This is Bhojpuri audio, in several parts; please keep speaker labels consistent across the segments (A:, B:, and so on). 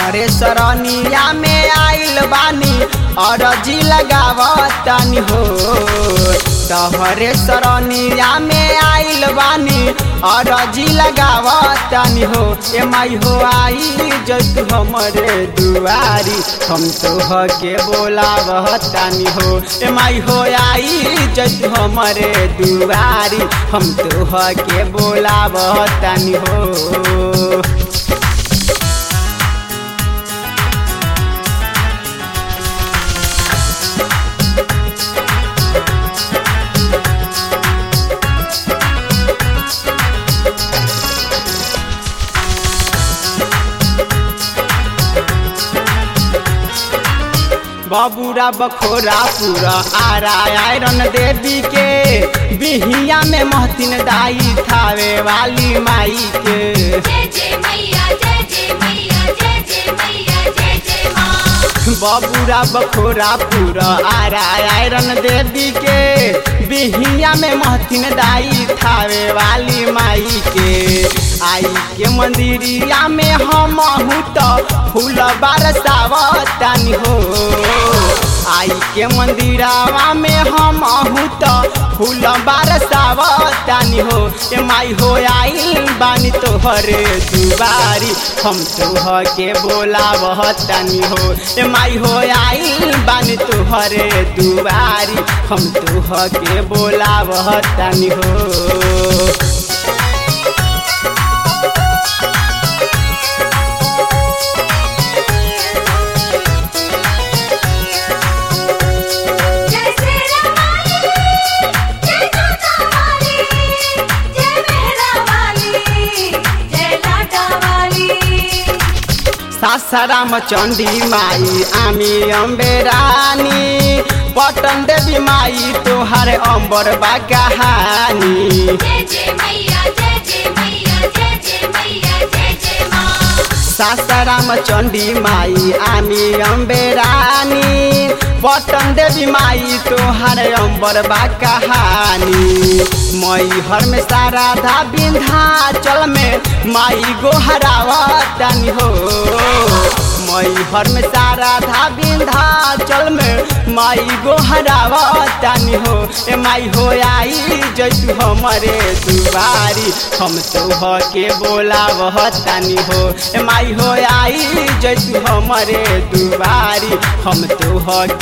A: तहरे सरनिया में आइल बानी अरजी लगावतानी हो तहरे सरनिया में आइल बानी अरजी लगावतानी हो ए माई हो आई जत हमरे दुआरी हम तो के बोलावतानी हो ए माई हो आई जत हमरे दुआरी हम तो के बोलावतानी हो बबूरा बखोरा पूरा आरा आयरन देवी के बिहिया में महतिन दाई थावे वाली माई के
B: जय जय मैया जय जय मैया जय जय मैया जय जय माँ
A: बबूरा बखोरा पूरा आरा आयरन देवी के बिहिया में महतिन दाई थावे वाली माई के आई के मंदिरिया में हम तो फूल बरसावतानी हो आई के मंदिरावा में हम तो फूल बरसावतानी हो ए माई हो आई बानी तोहरे दुबारी हम तोह के बोलावतानी हो ए माई हो आई बानी तोहरे दुबारी हम तोह के बोलावतानी हो
B: जय श्री राम वाली जय काका वाली जय मेहरा वाली जय लाटा वाली
A: सासाराम चण्डी माई आमी अम्बे रानी पटन देवी माई तोहार अम्बर बा कहानी
B: जय जय मैया जय जय मैया जय जय मैया जय जय माँ
A: सासाराम चण्डी माई आमी अम्बे रानी पटन देवी माई तोहार अम्बर बा कहानी मई हर में सारा धा विंध्याचल में माई गोहरावतानी हो मई हर में सारा धा विंध्याचल में माई गोहरावतानी हो ए माई हो आई जैतु हमरे दुबारी हम तो के बोलावतानी हो ए माई हो आई जैतु हमरे दुबारी हम तो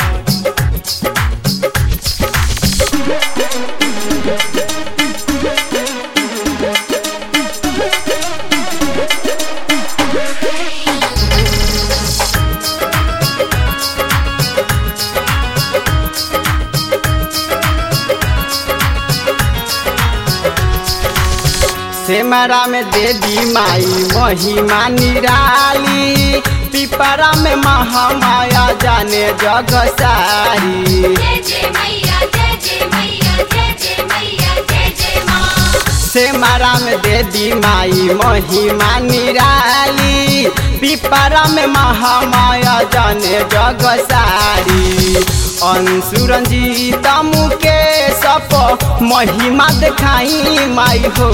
A: सेमरा में देवी माई महिमा निराली पिपरा में महामाया जाने जग सारी
B: जय जय मैया जय जय मैया जय जय मैया जय जय माँ
A: सेमरा में देवी माई महिमा निराली पिपरा में महामाया जाने जग सारी अंशुरंजीत मुके सप महिमा देखाई माई हो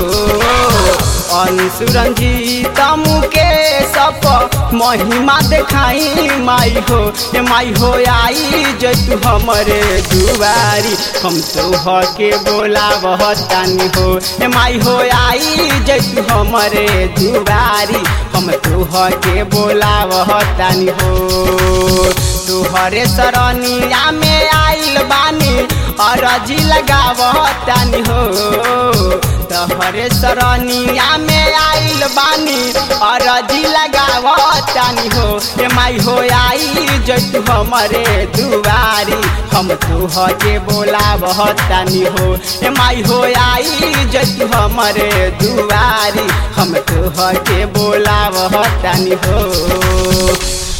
A: अंशुरंजीत मुके सप महिमा देखाई माई हो ए माई हो आई जतु हमरे दुआरी हम तो के बोलावतानी हो ए माई हो आई जतु हमरे दुआरी हम तो के बोलावतानी हो तुहरे सरनिया में आइल बानी अरजी लगावतानी हो तहरे सरनिया में आइल बानी अरजी लगावतानी हो ए माई हो आई जतु हमरे दुआरी हम तुह के बोलावतानी हो ए माई हो आई जतु हमरे दुआरी हम तुह के बोलावतानी हो